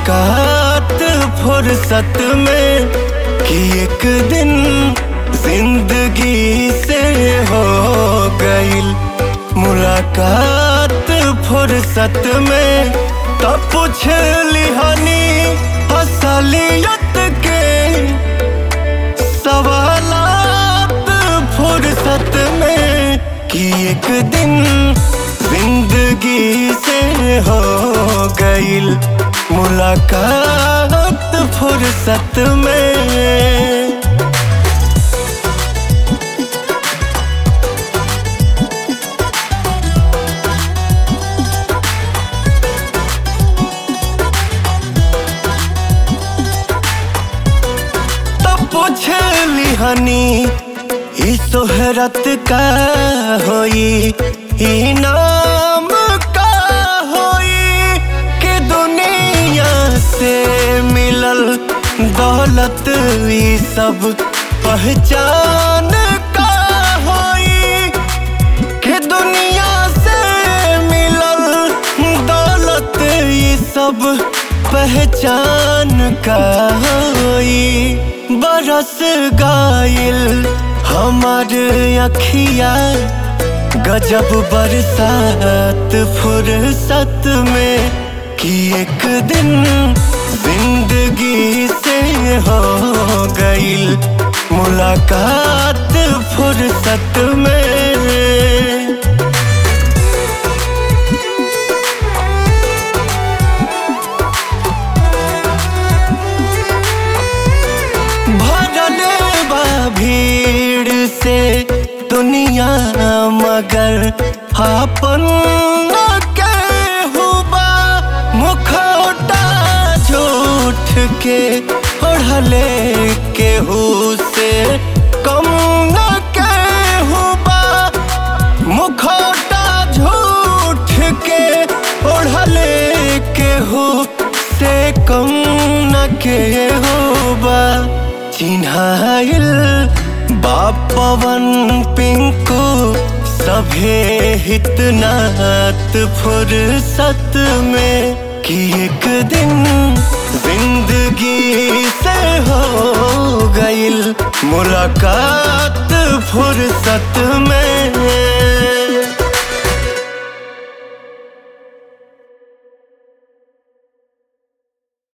मुलाकात फुर्सत में कि एक दिन जिंदगी से हो गईल मुलाकात फुर्सत में तब पूछ लिहानी असलियत के सवालात फुर्सत में कि एक दिन जिंदगी से हो गईल मुलाकात फुर्सत में तब पूछ लिहानी ई सोहरत का होई ई नाम का होई कि दुनिया से मिलल दौलत ई सब पहचान का होई कि दुनिया से मिलल दौलत ई सब पहचान का होई बरस गाइल हमार अखिया गजब बरसात फुर्सत में कि एक दिन जिंदगी से हो गईल मुलाकात फुर्सत में भरल बा भीड़ से दुनिया मगर अपन के हुबा मुखौटा झूठ के ओढ़ले केहू से कम न के हुबा मुखौटा झूठ के ओढ़ले केहू से कम न के होबा चिन्हाइल बापवन पिंकू सभे हितनात फुर्सत में कि एक दिन जिंदगी से हो गईल मुलाकात फुर्सत में